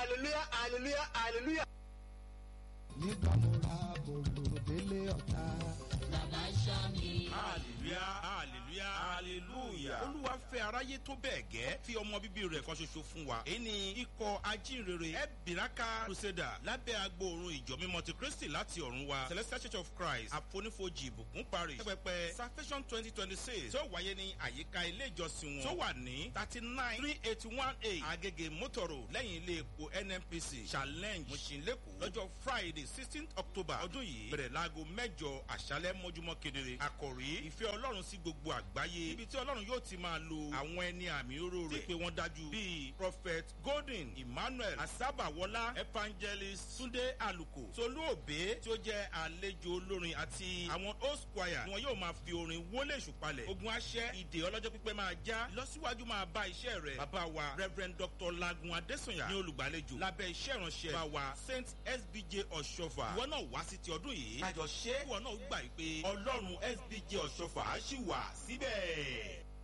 hallelujah hallelujah hallelujah. nígbà mo ra bòlò délé ọ̀tá. bàbá ṣọ́ mi. hallelujah hallelujah hallelujah olúwa fẹ́ aráyé tó bẹ́ẹ̀ gẹ́ fi ọmọ bíbí rẹ̀ kan ṣoṣo fún wa èyí ni ikọ̀ ajínrere ebiraka crusader lábẹ́ agbóòrùn ìjọ mímọ́ ti kristi láti ọ̀run wa celestial church of christ àfonífojì ìbùkún parish pẹpẹ salvation twenty twenty six tó wáyé ní àyíká ilé ìjọsìn wọn tó wà ní thirty nine three eighty one eight agege motoro lẹ́yìn ilé epo nnpc challenge mọ̀ṣinlẹ́kọ̀ọ́ lọ́jọ́ friday sixteen october ọdún yìí bẹ̀rẹ̀ láago mẹ́jọ àṣálẹ́ mọ́júmọ́ kedere àkòrí ìfẹ́ ọlọ́run sí gbogbo àgbáyé ibi tí ọlọ́run yóò ti máa lo àwọn ẹni àmì oró rẹ̀ pé wọ́n dájú bíi prophet golden emmanuel asabawola evangelist sunday aluko tolú òbé tí ó jẹ́ àlejò olórin àti àwọn host choir ni wọn yóò máa fi orin wọlé ìṣùpalẹ̀ ogun aṣẹ́ ìdè ọlọ́jọ́ pípẹ́ máa já lọ́síwájú máa bá iṣẹ́ rẹ̀ bàbá wa reverend dr lagun adesanya ní olùgbàlejò lábẹ́ iṣẹ́ ìránṣẹ́ bá wa saint sbj ọ̀ṣọ́fà ìwọ náà wá sí ti ọdún yìí kájọ ṣe ìwọ náà gbà pé ọlọ́run sbj ọ̀ṣọ́fà á ṣì wà síbẹ̀.